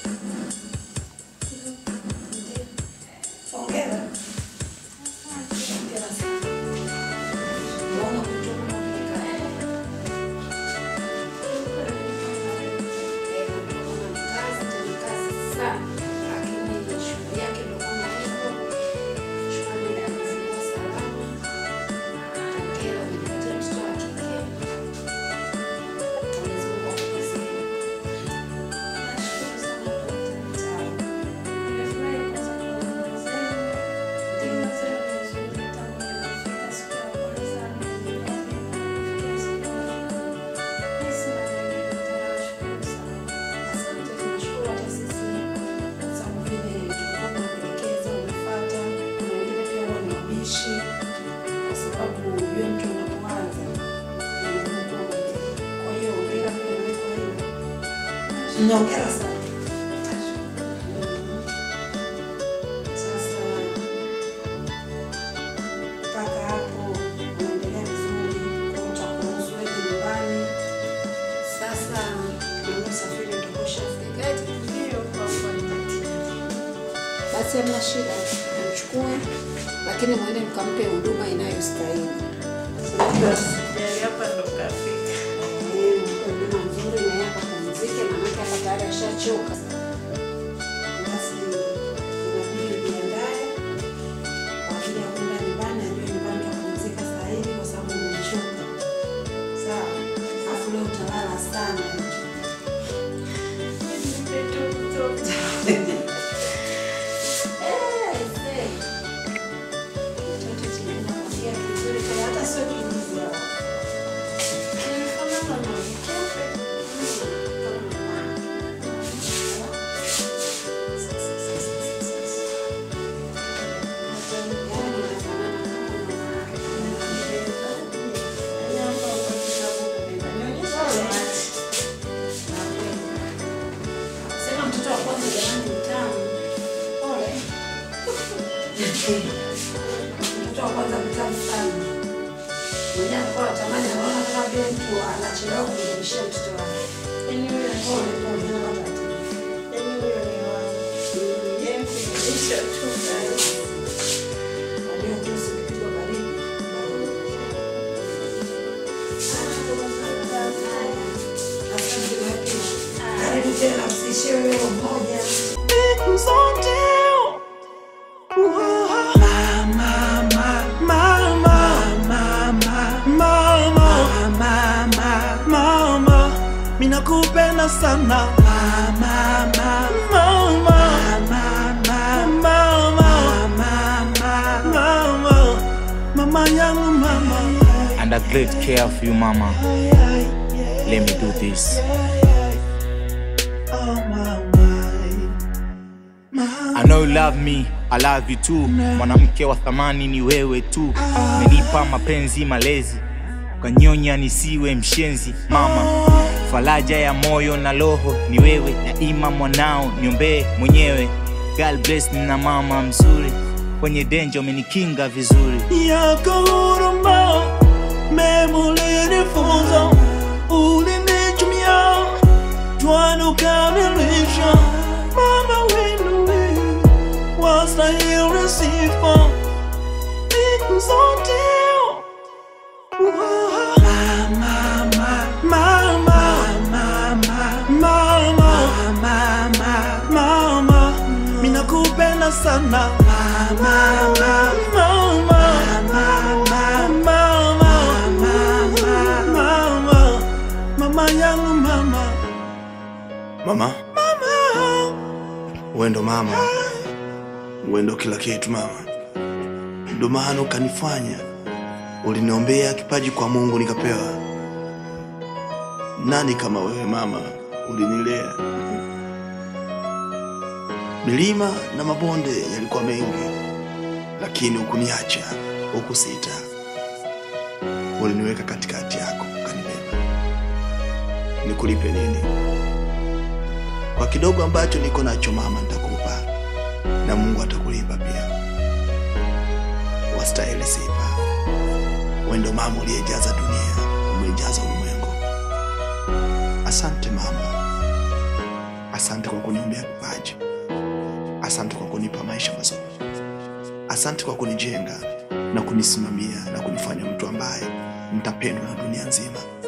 Hongera. Hongera sana. Naona kutoka Afrika. Eh, kutoka na kazi, tena kazi sana. Lakini shughuli yake ndio kama hivyo. Shughuli ya kufungua salama. Hongera, umejipatia mtoto wa kike. Mwenyezi Mungu akujazie. Nashukuru sana dokta. Sawa. Nimefurahi kwanza kuwaona zenu. Timu zenu ni nzuri tangu nimefika siku ya kwanza. Nilikuwa nimefikia siku ya kwanza. Mimi sina mengi dokta, nawashukuru sana. Asante, tunashukuru hata sisi kwa sababu vile tulikuwa tunakuelekeza, umefuata. Kuna wengine pia huwa ni wabishi, kwa sababu ujue mtu unapoanza ni ngumu kuwa mwelewa. Kwa hiyo hongera pia na wewe kwa hiyo. Na hongera sana. Sasa mpaka hapo unaendelea vizuri, kwa hiyo utakuruhusu wewe nyumbani. Sasa na usafiri utakushafika. Ndio kwa kweli. Basi hamna shida, mchukue, lakini mwende mkampe huduma inayostahili. Sijali hapa ndo kafika. Eh, mpe huduma nzuri na yeye akapumzike, maanake hapa tayari ashachoka. Basi inabidi ujiandae kwa ajili ya kwenda nyumbani, ajue nyumbani utapumzika saa hivi kwa sababu umechoka. Sawa, alafu leo utalala sana. Eh, see. Mtoto chenye nakwambia kizuri, kwa hata sio kiuzi hapa. Kinafanana na mkebe. Nyamba kwa kitabu kubeba. Nionyeshe maji. Sema mtoto wa kwanza jamani mtamu. Pole. Mtoto wa kwanza mtamu sana. Mwenye alikuwa anatamani anaona kama vile mtu anachelewa kumrudishia mtoto wake. Yaani huyo ni Pole pole pole tatizo. Yaani huyo ni wangu. Yaani kuilisha tu guys. Wajua juzi ukipigwa baridi. Asante na kesho. Karibu tena msiishie wewe mmoja. minakupenda sana mama, mama, mama, mama, mama yangu mama And I great care of you, mama. Let me do this. Oh, mama, mama. I know you love me, I love you too. Mwanamke wa thamani ni wewe tu. Umenipa mapenzi malezi, ukanyonya nisiwe mshenzi. Mama, faraja ya moyo na roho ni wewe. Daima mwanao niombee mwenyewe. God bless me na mama mzuri, kwenye denjo umenikinga vizuri. yako huruma mema ulinifunza ulinichumia twana ukamilisha mama wenuwe wastahili sifa siku zote Mama, mama, mama, mama, mama, minakupenda sana mama, mama, mama, mama, mama yangu mama, Mama, mama. wewe ndo mama, wewe ndo kila kitu mama. Ndo maana ukanifanya, uliniombea kipaji kwa Mungu nikapewa. Nani kama wewe mama, ulinilea. Milima na mabonde yalikuwa mengi, lakini hukuniacha, hukusita. Uliniweka katikati yako, ukanibeba. Nikulipe nini? Kwa kidogo ambacho niko nacho mama, nitakupa na Mungu atakulipa pia. Wastahili sifa. Wewe ndo mama uliyejaza dunia, umejaza ulimwengu. Asante mama, asante kwa kuniombea kipaji, asante kwa kunipa maisha mazuri, asante kwa kunijenga na kunisimamia na kunifanya mtu ambaye nitapendwa na dunia nzima.